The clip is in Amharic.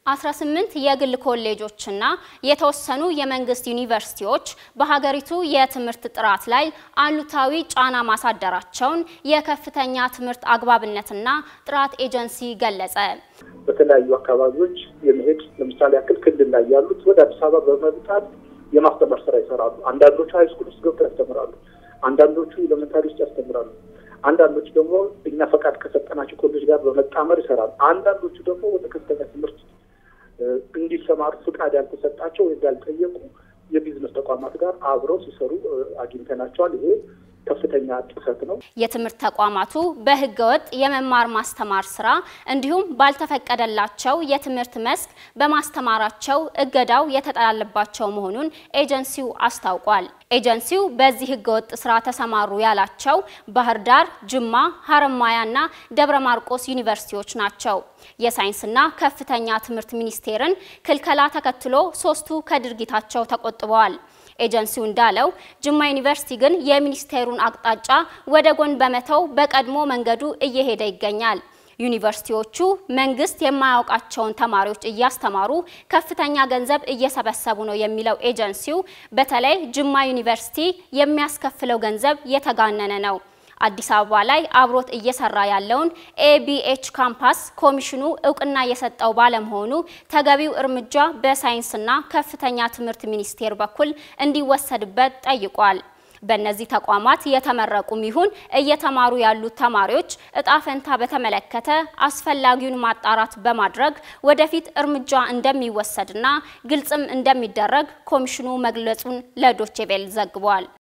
18 የግል ኮሌጆችና የተወሰኑ የመንግስት ዩኒቨርሲቲዎች በሀገሪቱ የትምህርት ጥራት ላይ አሉታዊ ጫና ማሳደራቸውን የከፍተኛ ትምህርት አግባብነትና ጥራት ኤጀንሲ ገለጸ። በተለያዩ አካባቢዎች የመሄድ ለምሳሌ ያክል ክልል ላይ ያሉት ወደ አዲስ አበባ በመምጣት የማስተማር ስራ ይሰራሉ። አንዳንዶቹ ሃይስኩል ውስጥ ገብተው ያስተምራሉ። አንዳንዶቹ ኤሌመንታሪ ውስጥ ያስተምራሉ። አንዳንዶቹ ደግሞ እኛ ፈቃድ ከሰጠናቸው ኮሌጅ ጋር በመጣመር ይሰራሉ። አንዳንዶቹ ደግሞ ወደ ከፍተኛ ትምህርት እንዲሰማሩ ፍቃድ ያልተሰጣቸው ወይም ያልጠየቁ የቢዝነስ ተቋማት ጋር አብረው ሲሰሩ አግኝተናቸዋል። ይሄ ከፍተኛ ጥሰት ነው። የትምህርት ተቋማቱ በህገወጥ የመማር ማስተማር ስራ እንዲሁም ባልተፈቀደላቸው የትምህርት መስክ በማስተማራቸው እገዳው የተጣለባቸው መሆኑን ኤጀንሲው አስታውቋል። ኤጀንሲው በዚህ ህገወጥ ስራ ተሰማሩ ያላቸው ባህር ዳር፣ ጅማ፣ ሀረማያና ደብረ ማርቆስ ዩኒቨርሲቲዎች ናቸው። የሳይንስና ከፍተኛ ትምህርት ሚኒስቴርን ክልከላ ተከትሎ ሶስቱ ከድርጊታቸው ተቆጥበዋል። ኤጀንሲው እንዳለው ጅማ ዩኒቨርሲቲ ግን የሚኒስቴሩን አቅጣጫ ወደ ጎን በመተው በቀድሞ መንገዱ እየሄደ ይገኛል። ዩኒቨርሲቲዎቹ መንግስት የማያውቃቸውን ተማሪዎች እያስተማሩ ከፍተኛ ገንዘብ እየሰበሰቡ ነው የሚለው ኤጀንሲው በተለይ ጅማ ዩኒቨርሲቲ የሚያስከፍለው ገንዘብ የተጋነነ ነው። አዲስ አበባ ላይ አብሮት እየሰራ ያለውን ኤቢኤች ካምፓስ ኮሚሽኑ እውቅና የሰጠው ባለመሆኑ ተገቢው እርምጃ በሳይንስና ከፍተኛ ትምህርት ሚኒስቴር በኩል እንዲወሰድበት ጠይቋል። በእነዚህ ተቋማት የተመረቁም ይሁን እየተማሩ ያሉት ተማሪዎች እጣ ፈንታ በተመለከተ አስፈላጊውን ማጣራት በማድረግ ወደፊት እርምጃ እንደሚወሰድና ግልጽም እንደሚደረግ ኮሚሽኑ መግለጹን ለዶቼ ቬለ ዘግቧል።